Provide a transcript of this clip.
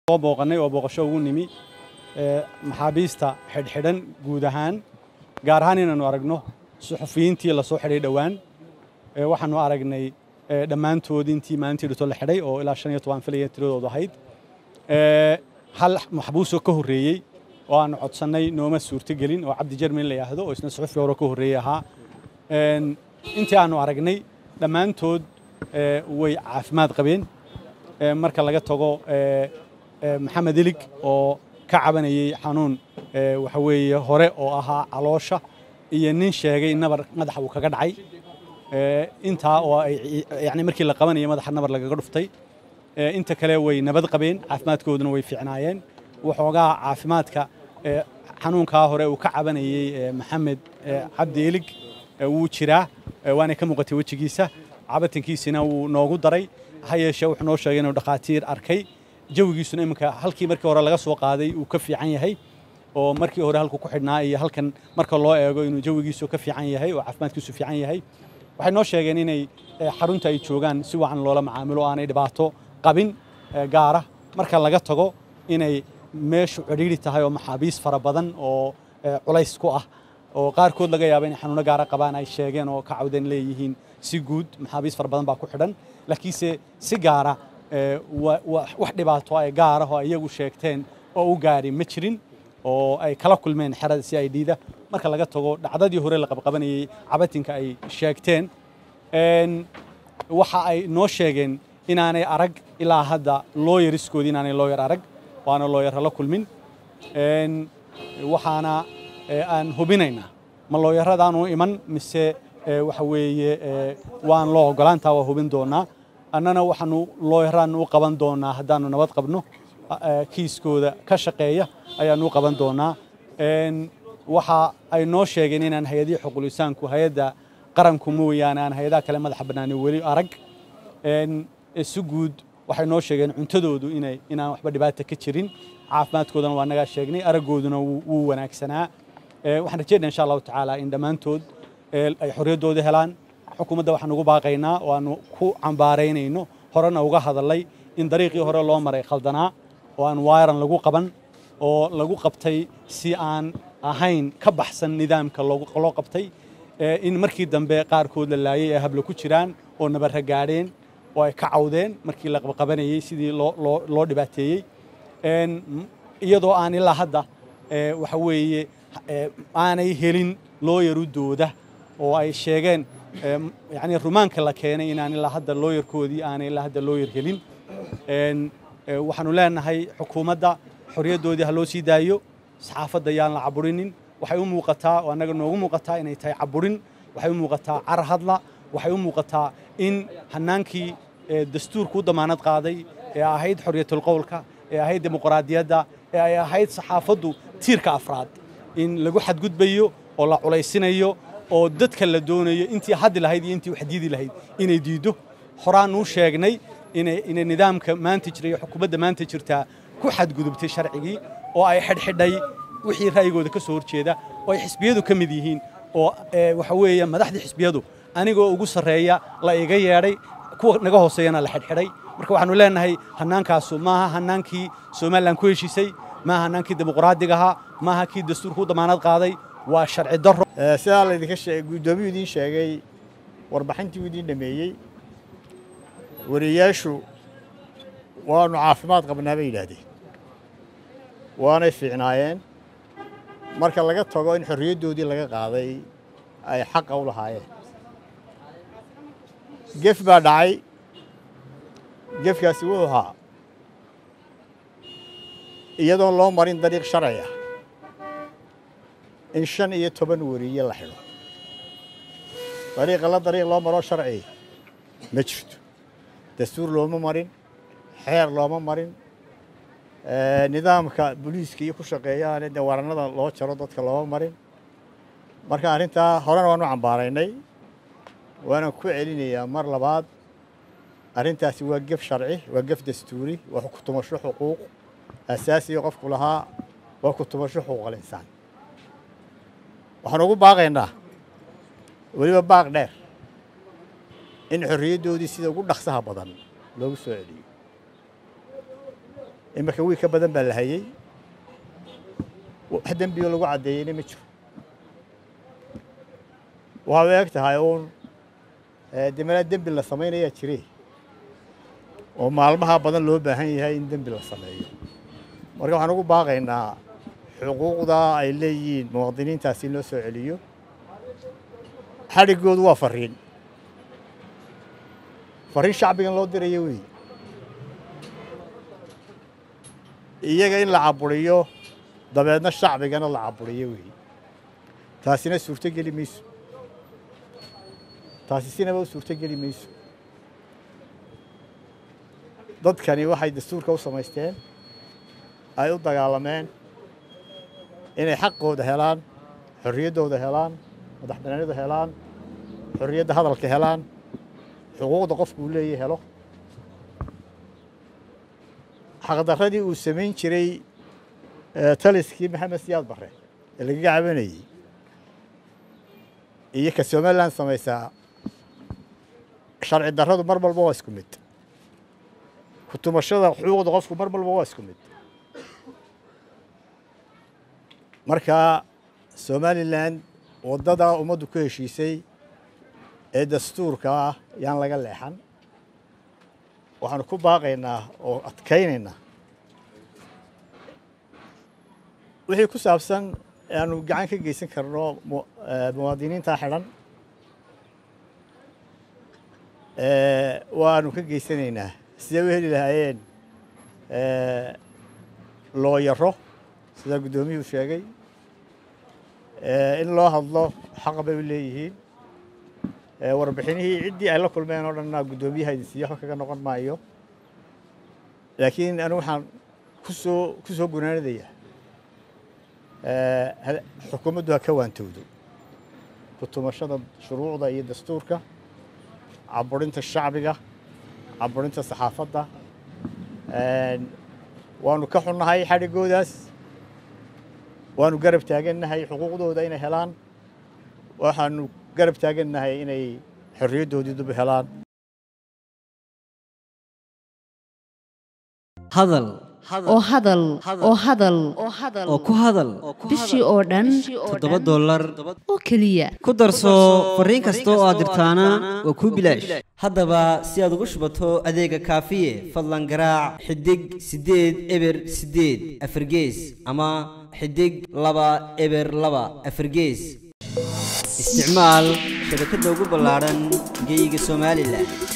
soo booqannay oo booqasho ugu nimi maxaabiista xidhxidhan guud ahaan gaar ahaan inaannu aragno suxufiyiintii la soo xidhay dhowaan waxaannu aragnay dhammaantood intii maalintii dhito la xidhay oo ilaa shan iyo toban filaya tiradoodu ahayd hal maxbuusoo ka horreeyey oo aannu codsannay nooma suurtogelin oo cabdi jermin la yidhaahdo oo isna suxufi hore ka horreeyey ahaa intii aannu aragnay dhammaantood way caafimaad qabeen marka laga tago maxamed elig oo ka cabanayey xanuun waxa weeye hore oo ahaa caloosha iyo nin sheegay nabar madaxa uu kaga dhacay intaa oo ay yani markii la qabanayay madaxa nabar lagaga dhuftay inta kale way nabad qabeen caafimaadkooduna way fiicnaayeen waxoogaa caafimaadka xanuunkaa hore uu ka cabanayey maxamed cabdi elig wuu jiraa waanay ka muuqatay wejigiisa cabatankiisina wuu noogu daray ha yeeshee wuxuu noo sheegay inuu dhakhaatiir arkay jawigiisuna iminka halkii markii hore laga soo qaaday uu ka fiican yahay oo markii hore halku ku xidhnaa iyo halkan marka loo eego inuu jawigiisu ka fiican yahay oo caafimaadkiisu fiican yahay waxay noo sheegeen inay xarunta ay joogaan si wacan loola macaamilo aanay dhibaato qabin gaara marka laga tago inay meeshu cidhiidhi tahay oo maxaabiis fara badan oo culays ku ah oo qaarkood laga yaaba inay xanuuno gaara qabaan ay sheegeen oo ka cawdeen leeyihiin si guud maxaabiis fara badan baa ku xidhan laakiinse si gaara wax dhibaato ay gaara oo iyagu sheegteen oo u gaari ma jirin oo ay kala kulmeen xerada si ay dhiida marka laga tago dhacdadii hore la qabqabanayey cabatinka ay sheegteen waxa ay noo sheegeen inaanay arag ilaa hadda looyariskoodii inaanay looyar arag waana looyar la kulmin waxaana aan hubinaynaa ma looyaradaanu iman mise waxa weeye waan loo ogolaantaa waa hubin doonaa annana waxaanu looyaraannu u qaban doonaa haddaannu nabad qabno kiiskooda ka shaqeeya ayaannu u qaban doonaa waxa ay noo sheegeen inaan hay-adihii xuqulisaanku hay-adda qaranku mooyaane aan hay-adaha kale madaxa bannaani weli arag si guud waxay noo sheegeen cuntadoodu inay inaan waxba dhibaata ka jirin caafimaadkoodana waa nagaa sheegnay araggooduna wuu wanaagsanaa waxaan rajeynaa insha allahu tacaala in dhammaantood ay xorriyaddooda helaan xukuumadda waxaan ugu baaqaynaa oo aanu ku cambaaraynayno horena uga hadalay in dariiqii hore loo maray khaldanaa oo aan waayaran lagu qaban oo lagu qabtay si aan ahayn ka baxsan nidaamka loo qabtay in markii dambe qaarkood la laayay ee hablo ku jiraan oo nabarra gaadheen oo ay ka cawdeen markii la qabqabanayey sidii loo dhibaateeyey iyadoo aan ilaa hadda waxa weeye aanay helin looyarudooda oo ay sheegeen yani rumaanka la keenay inaan ilaa hadda looyarkoodii aanay ilaa hadda looyar helin waxaanu leenahay xukuumadda xorriyaddoodii ha loo sii daayo saxaafadda yaan la caburinin waxay u muuqataa oo annaga noogu muuqataa inay tahay caburin waxay u muuqataa carar hadla waxay u muuqataa in hannaankii dastuurku u damaanad qaaday ee ahayd xorriyatulqowlka ee ahayd dimuqraadiyadda ee ay ahayd saxaafaddu tiirka afraad in lagu xadgudbayo oo la culaysinayo oo dadka la doonayo intii haddi lahayd iyo intii waxdiidi lahayd inay diiddo horaanuu sheegnay inay nidaamka maanta jira iyo xukuumadda maanta jirtaa ku xadgudubtay sharcigii oo ay xidhxidhay wixii ra'yigooda ka soo horjeeda oo ay xisbiyadu ka mid yihiin oo waxa weeye madaxdii xisbiyadu anigoo ugu sarreeya la iga yeedhay kuwa naga hooseeyana la xidhxidhay marka waxaanu leenahay hannaankaasu maaha hannaankii somalilan ku heshiisay maaha hannaankii dimuqraadiga ahaa maaha kii dastuurku u damaanad qaaday waa sharci darro sidaa laydinka sheegay guddoomiyuu idiin sheegay warbixintii uu idiin dhameeyey wariyaashu waanu caafimaad qabnaa bay yidhaahdeen waanay fiicnaayeen marka laga tago in xorriyaddoodii laga qaaday ay xaqa u lahaayeen gef baa dhacay gefkaasi wuxuu ahaa iyadoon loo marin dariiq sharci ah in shan iyo toban wariye la xidho dariiqa la dariiq loo maroo sharci ma jirto dastuur looma marin xeer looma marin nidaamka booliiska iyo ku shaqeeyaane dee warannada loo jaro dadka looma marin marka arrintaa horena waanu cambaaraynay waana ku celinayaa mar labaad arrintaasi waa gef sharci waa gef dastuuri waa ku tumasho xuquuq asaasiga qofku lahaa waa ku tumasho xuquuqal insaan waxaan ugu baaqaynaa weliba baaq dheer in xorriyaddoodii sida ugu dhaqsaha badan loogu soo celiyo iminka wiil ka badan baa la hayey wax dembioo lagu caddeeyeyna ma jiro waxaa eeg tahay uun demanaa dembi la samaynayaa jire oo maalmaha badan loo baahan yahay in dembi la sameeyo marka waxaan ugu baaqaynaa xuquuqda ay leeyihiin muwaadiniintaasi in loo soo celiyo xadhiggoodu waa fariin fariin shacbigan loo dirayo wey iyaga in la caburiyo dabeedna shacbigana la caburiyo wey taasina suurto geli mayso taasi sinaba u suurto geli mayso dadkani waxay dastuurka u samaysteen ay u dagaalameen inay xaqooda helaan xorriyaddooda helaan madax banaanida helaan xorriyadda hadalka helaan xuquuqda qofkuu leeya helo xaqdarradii uu samayn jiray taliskii maxamed siyaad barre ee lagaga cabanayey iyo ka somalilan samaysaa sharci darradu mar walba waa isku mid kutumashada xuquuqda qofku mar walba waa isku mid marka somalilan waddada ummaddu ku heshiisay ee dastuurka ah yaan laga leexan waxaanu ku baaqaynaa oo adkaynaynaa wixii ku saabsan aanu gacan ka geysan karno muwaadiniinta xidhan waanu ka geysanaynaa sidee u heli lahaayeen looyaro sidaa guddoomiyuhu sheegay in loo hadlo xaqa bay u leeyihiin warbixinihii ciddii ay la kulmeen oo dhanna guddoomiyaha idin siiyo waxba kaga noqon maayo laakiin anigu waxaan kusoo ku soo gunaanadayaa xukuumaddu ha ka waantowdo kutumashada shuruucda iyo dastuurka caburinta shacbiga caburinta saxaafadda waanu ka xunnahay xadhiggoodaas waanu garab taagannahay xuquuqdooda inay helaan waxaanu garab taagannahay inay xorriyaddoodii dub helaan hadal oo hadal oo hadal oo ku hadal bishii oo dhan toddoba dollar oo keliya ku darso fariin kasta oo aad dirtaana waa kuu bilaash haddaba si aad ugu shubato adeega kaafiye fadlan garaac xidig siddeed eber siddeed afargees ama xidig laba eber laba afargees isticmaal shabakadda ugu ballaadhan geyga somalilan